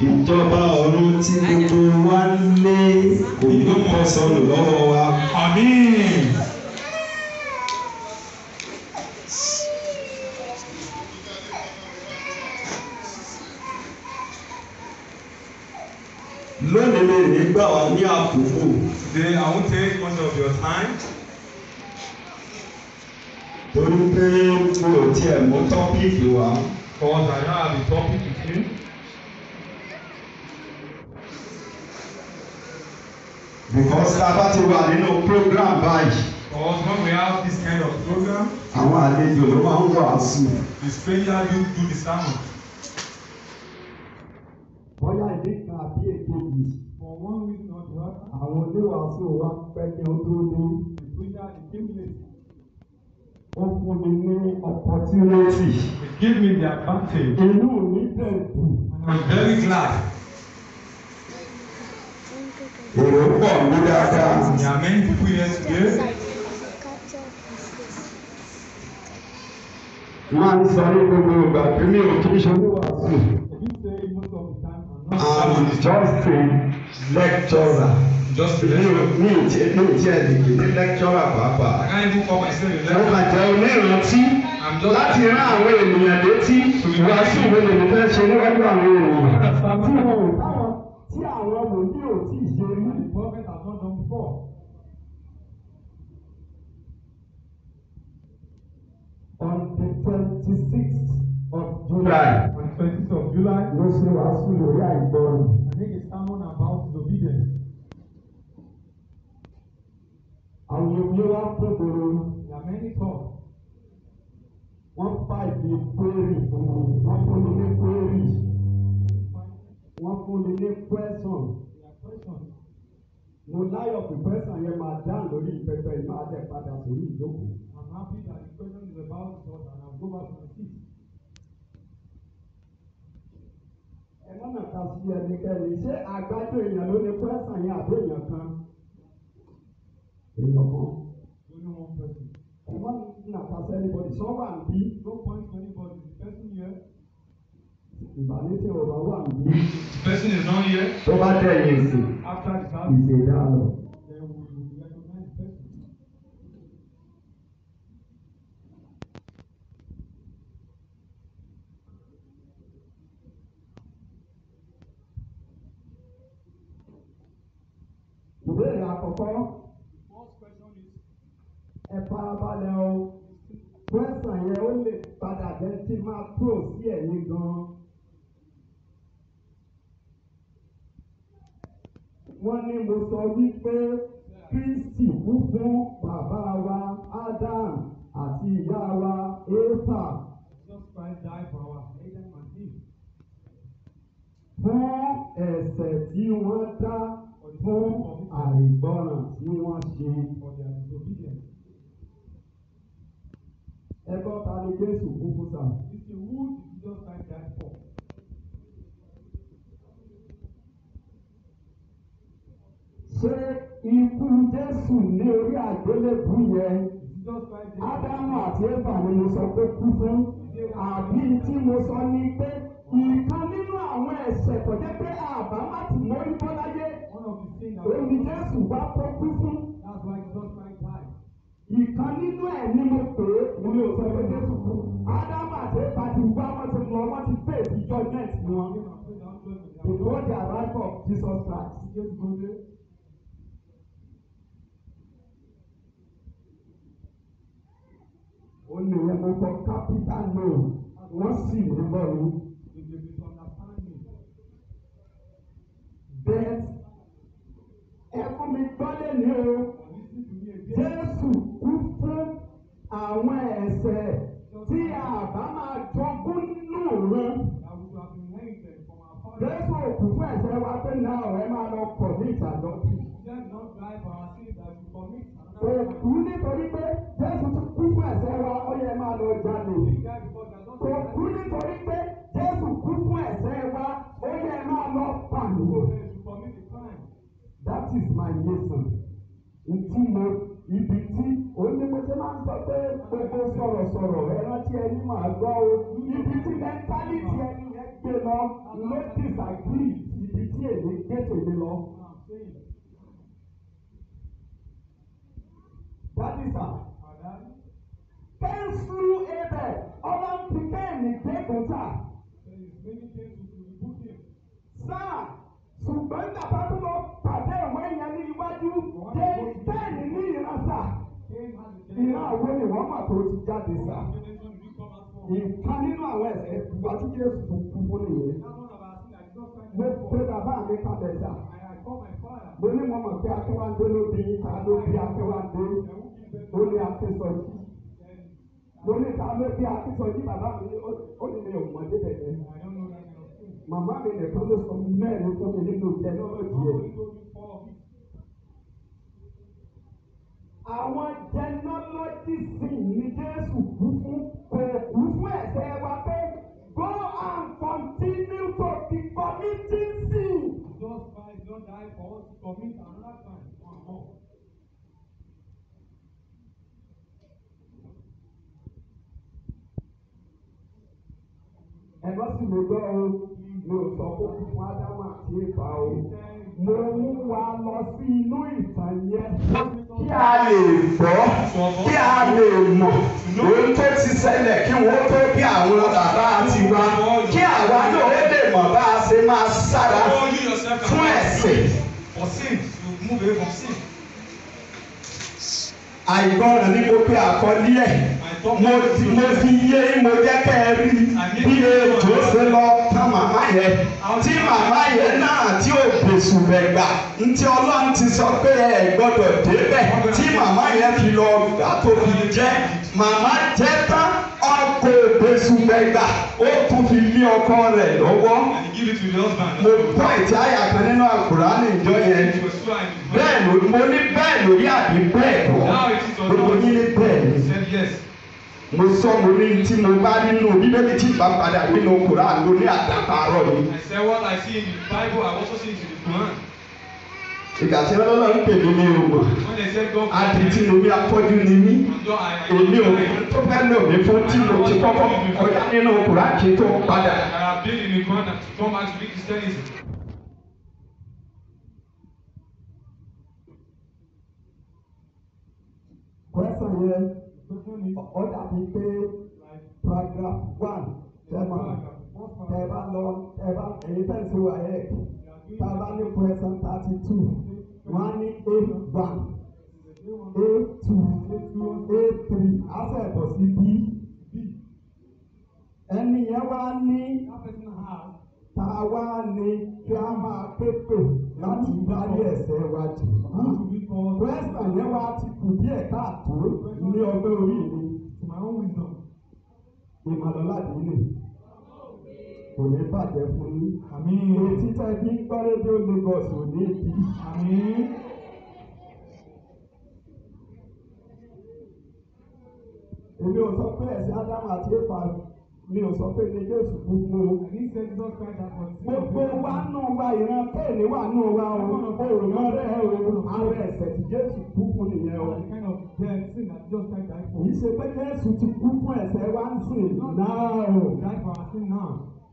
ìjọba ọ̀run tí gbogbo wa ń lé kò ní bọ́ sọnù lọ́wọ́ wa. Àmín. lónìí lè ní gbà wá ní àkókò Today I won't take much of your time torí pé mi ò tiẹ̀ mú tọ́pìkì wá. because I now have a topic with you. because tá a bá ti wà nínú program báyìí Because when we have this kind of program, àwọn àlejò ló máa ń wàásù. the stranger do do the sermon. bóyá ìdí kan àbí èkejì For one reason or the other, àwọn oníwàásù wa pẹ́ kí wọ́n tó dé. the preacher he came late. ó fún mi ní opportunity. He gave me the advantage. inú mi dẹ̀ dùn. And I'm very glad. èrò pọ̀ ní dáadáa. There are many people here today. máa ń sọ ní gbogbo ìgbà pé mi ò kí ń ṣe oníwàásù. I do say most of the time I'm not I'm just a lecturer. just a mi ò lecturer. mi ò tiẹ̀ mi ò tiẹ̀ lè pè ní lecturer I pàápàá. can't even call myself a mo lecturer. kàn jẹ́ onírántí I'm just láti rán àwọn ènìyàn létí ìwàásù wo lè ní fẹ́ ṣe níwájú àwọn ènìyàn. tí wọn ò táwọn tí àwọn wòlíì ò tí ì ṣe rí. the prophet has not done before. on the twenty-sixth of July. On the 20th of July, ló ṣe wàásù lórí àìgbọràn. I make a sermon about disobedience. àwọn omi wá kún gbòòrò There are many talks. wọ́n fà ìdí kwérì fún mi wọ́n fún mi ní kwérì wọ́n fún mi ní kwẹ́sọ̀n. There are questions. mo láyọ̀ pé kwẹ́sọ̀n yẹn máa dáhùn lórí ìpẹ́pẹ́ yìí máa dẹ̀ padà sórí ìjókòó. I'm happy that the question is about God and I'll go back to my seat. ẹ má nàka sí ẹnikẹ́ni ṣé àgbájọ èèyàn ló ní kwẹ́sọ̀n yẹn àbí èèyàn kan? èèyàn kan. Only one person. ẹ má nàka sí ẹnibọ̀dì sọ́wọ́ àǹbí. No point to anybody. The person here, ìbànújẹ́ ọ̀rọ̀ wà níbí. the person is not here. tó bá dẹ̀yìn sí After the service, ìṣe dáàlọ́. then we will recognize the person. ìbéèrè àkọ́kọ́ First question is, ẹ farabalẹ̀ o kwẹ́sàn yẹn ó lè padà jẹ́ tí máa tó sí ẹ̀yìn gan-an. wọ́n ní mo sọ wípé Kristi kú fún bàbá wa Adam àti ìyá wa Éfà Jesus Christ died for our Adam and Eve. fún ẹ̀ṣẹ̀ tí wọ́n dá fún àìgbọràn tí wọ́n ṣe. For their disobedience. ẹgbọ́n ta ni Jésù kú fún sáà. This is who did Jesus Christ die for? ṣé ikú Jésù ní orí àgbélébù yẹn Jesus Christ died Ádámù àti Éfà ni mo sọ pé kú fún àbí tí mo sọ ní pé ìkan nínú àwọn ẹ̀ṣẹ̀ tó jẹ́ pé àbá má ti mórí bọ́ láyé one of the things that òun ni Jésù wá kó kú fún that's why Jesus Christ died. ìkan nínú ẹ̀ ni mo pè é mo ní o sọ pé Jésù kú Ádámù àti Éfà ti wá wọ́n ti lọ wọ́n ti fèsì judgment wọn Came and prayed out judgment. before the arrival of Jesus Christ. Jésù tó dé. ó ní wọn mo kọ capital no wọ́n sì ní bọ́ọ̀lù If they misunderstand me, bẹ́ẹ̀ ẹ fún mi gbọ́lé ní o or listen to me again, Jésù kú fún àwọn ẹ̀ṣẹ̀ tí àbá máa jogún nínú wọn. that we should have inherited from our father. Jésù òkú fún ẹ̀ṣẹ̀ wa pé náà ọ̀rẹ́ máa lọ pọ̀ ní ìtàlọ́jì. Jesus did not die for our sins that we commit Òkú another crime. nítorí pé Jésù tún kú fún ẹ̀ṣẹ̀ wa ó yẹ máa lọ jalè. He died because that not Òkú nítorí pé Jésù kú fún ẹ̀ṣẹ̀ wa ó yẹ máa lọ pàlùwò. to commit a crime. That is my nation. Ntí mo ibi tí onímọ̀ọ́sẹ́ máa ń sọ pé gbogbo sọ̀rọ̀sọ̀rọ̀ ẹ rántí ẹni máa gbọ́ o. Ibi tí mẹ́ntálítì ẹni yẹn gbé lọ ló disagree ibi tí èmi gbé tèmi lọ. I'm saying, Dádì sà. our daddy, Kẹ́ńsù ebẹ̀ ọlọ́run ti kẹ́ẹ̀mí gbẹ́gùn sà. there is many things to rebuke him. Sáà ṣùgbọ́n bàbá tó lọ pàdé ìwé yẹn ní iwájú dé bẹ́ẹ̀ni ní ìran sà. Cain has a Ìran àwo ni wọ́n mà tó ti jáde sà. What generation did we come out from? Ìkan nínú àwọn ẹ̀sẹ̀ ìwájú Jésù tó kú fún nìyẹn. That one of our sin, I did not find Mo him pe for. bàbá mi kalẹ̀ sà. I had called my father. Mo ní mo mọ̀ pé Akéwándé ló bí ta ló bí Akéwándé. And who gives Ó them ní Akésọjí. Then Mo ní ta ló bí Akésọjí bàbá mi ní ó- ó ní mi ò mọ̀ débẹ̀ yẹn. I don't know that kind of thing. Màmá mi nìkan ló sọ mẹ́rin fún mi nínú jẹnọ́lọ́jì I ẹ̀. only told you four of it. Àwọn jẹnọ́lọ́jìsì ní Jésù kú fún kò kú fún ẹ̀ṣẹ̀ wa pé go and continue to be committing sin. Just by not die for us to commit another crime. One more. Ẹ̀gbọ́n sì lè gbọ́ o, mi ò sọ pé kú fún Ádámù àti Éfà o. Mo mú wa lọ sí inú ìtàn yẹn. Kí a lè gbọ́, kí a lè mọ̀ ohun tó ti ṣẹlẹ̀ kí wọ́n tó bí àwọn bàbá tiwa. Kí àwa náà ó lè mọ̀ bá a ṣe máa sára Oh, you yourself can fún ẹ̀sìn. For sin, you move away from sin. Àìgbọràn ni mo pe àkọlé ẹ̀. Mo ti mo fi yé mo jẹ́ kẹ́ ẹ rí bí ètò ṣe lọ tán màmá yẹn. Tí màmá yẹn náà tí ò gbèsù rẹ̀ gbà. Ntí Ọlọ́run ti sọ pé ẹ gbọ́dọ̀ débẹ̀. Tí màmá yẹn fi lọ gbà tó fi jẹ́. Màmá jẹ́ tán ọkọ̀ gbèsù rẹ̀ gbà. Ó tún fi lé ọkọ rẹ̀ lọ́wọ́. And you give it to the husband. Mo gbọ́ ìtí àyà kan nínú Àkùránì ìjọ yẹn. It was so and Bẹ́ẹ̀ ló mo ní bẹ́ẹ̀ lórí àbí bẹ́ẹ̀ kọ́. Now it is or Gbogbo not. yín ní bẹ́ẹ̀ ni He said yes. mo sọ mo ní tí mo bá nínú bíbélì tí ìbá padà nínú koran ló ní àdàpárọ̀ ni. I said what I see in the Bible, I also see it in the Quran. ìgbà tí ọlọ́lọ́ ń pè mí ní òmò When they said God adití ni mi afọ́jú ni mí Although I, I, èmi ò tó fẹ́ lò mí fún tí mo ti kọ́kọ́ kọjá nínú koran kí n tó padà. I have been in the Quran to come back to be Christianism. kwẹ́sàn yẹn Question is, ó dàbí pé like, paragraph one tẹ́mà tẹ́ bá lọ tẹ́ bá èyí tẹ́ ń ṣe wà yẹ tá a bá ní kwẹ́sàn thirty two wọ́n á ní a one a two a three á sẹ̀ bọ̀ sí b ẹni yẹn wá ní that person has tá a wá ní kí a máa pépè láti dárí ẹ̀ṣẹ̀ wa jì who to be called kwẹ́sàn yẹn wá ti kù díẹ̀ káàtó ní ọgbẹ́ orí mi to my own wisdom. ìmọ̀lọ́lá dìínì kò ní bàjẹ́ fún yín. Àmín. Etí tẹ́ bí ń gbọ́ rédíò Lagos ò ní di. Àmín. Èmi ò sọ pé ẹ̀sìn Ádámù àti Éfà mi ò sọ pé ní Jésù kú fún o. I didn't say Jesus Christ has for Gbogbo wa nù wa ìran kéènì wà nù wa o. Òòrùn rẹ̀ o. Àwọn ẹ̀ṣẹ̀ tí Jésù kú fún nìyẹn o. the kind of death sin that Jesus Christ died for. Kì í ṣe pé Jésù ti kú fún ẹ̀ṣẹ̀ wa ń sìn náà o. He died for our sin now.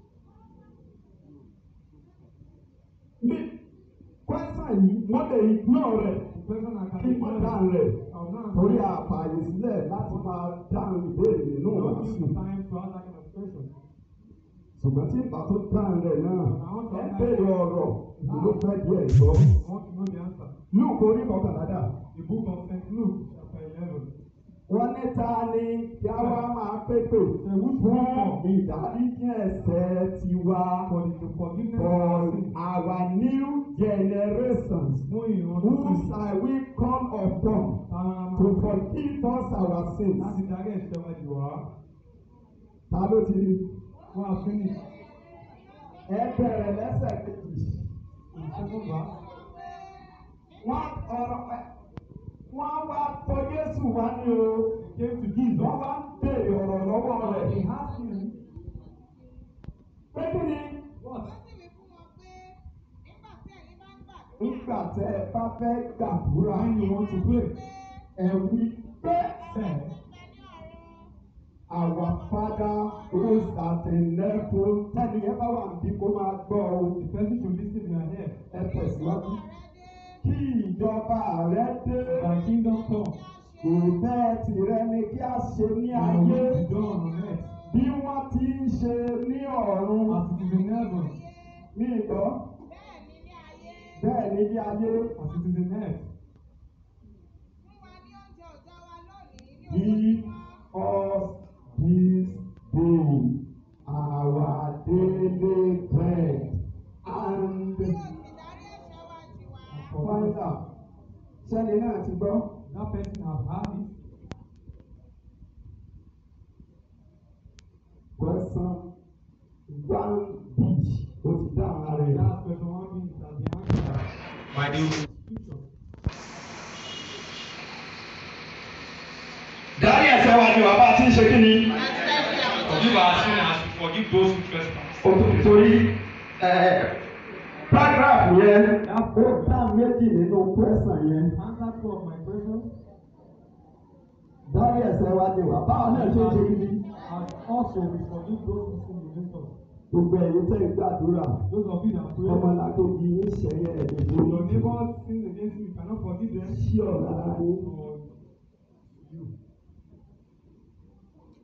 Bí kwẹ́sàn yìí wọ́n lè ignore rẹ̀ The person that can kí wọ́n dáhùn rẹ̀. I will not Torí answer. àfààyè sílẹ̀ láti máa dáhùn ìbéèrè nínú No wàásù. give time to ask that kind of question. ṣùgbọ́n tí ìgbà tó dáhùn rẹ̀ náà ẹ bèrè ọ̀rọ̀ ló fẹ́ díẹ̀ gbọ́. I want to know the answer. Lúùkù orí kọkànlá dà. The book of St. Luke, chapter 11. Wọ́n ní ta ni kí a wá máa pépè Say, which fún one ìdáríjì ẹ̀ṣẹ̀ tiwa for the forgiveness for of our sin? our new generations Fún ìran who tuntun. shall we come upon to forgive us our sins. Láti darí ẹ̀ṣẹ̀ wa jù wá. Ta ló ti rí? Wọ́n á finish. Ẹ bẹ̀rẹ̀ lẹ́sẹ̀ kejì. In second verse. Wọ́n ọ̀rọ̀ ẹ̀ wọ́n wá tọ̀ Jésù wá ní o. He came to Jesus. Wọ́n wá ń béèrè ọ̀rọ̀ lọ́wọ́ rẹ̀. He asked him, Pé kí ni What? Ó sì wí fún wọn pé nígbà tí ẹ̀yin bá ń gbàdúrà nígbà tẹ́ ẹ bá fẹ́ gbàdúrà When you want to pray, ẹ wí pé say, bẹ ní ọ̀run Our Father who art in heaven. Tẹ́ni ẹ bá wà níbí kó máa gbọ́ o. The person should listen in your ear. Ẹ tẹ̀síwájú. Ọ̀rẹ́ dé. Kí ìjọba rẹ dé. Thy kingdom come. Ìfẹ́ tìrẹ ni kí a ṣe ní Thy ayé. will be done on earth Bí wọ́n ti ń ṣe ní ọ̀run. as it is in heaven. Ní ìgbọ́. Bẹ́ẹ̀ ni ní ayé. Bẹ́ẹ̀ ni bí ayé. As it is in earth. Fún wa ní oúnjẹ òòjọ́ wa lónìí ní Give ojoojúmọ́. us this day our daily bread and Kí o sì dárí ẹ̀ṣẹ̀ wa jì wá. find out. Sẹ́ni náà ti gbọ́. That person has had it. Question one B. O ti dáhùn ara rẹ̀. That question one being has been answered. By the Scripture. Dárí ẹ̀ṣẹ̀ wa ni bàbá ti ń ṣe kí ni? forgive our sin as we forgive those who trespass. O tó torí paragraph yẹn ó dá méjì nínú question yẹn. Answer two of my questions. Dárí ẹ̀ṣẹ̀ wa ni bàbá náà ṣe ń ṣe kí ni? And also we forgive those who sin against us. Gbogbo ẹ̀yin tẹ́ ń gbàdúrà. Those of you that pray. Ọmọlàkejì ń ṣẹ̀yẹ ẹ̀dẹ̀ Your lórí. neighbor sins against you, you cannot forgive them. Sí ọ̀la yín. Or you.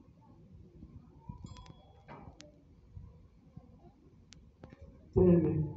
Tẹ́lẹ̀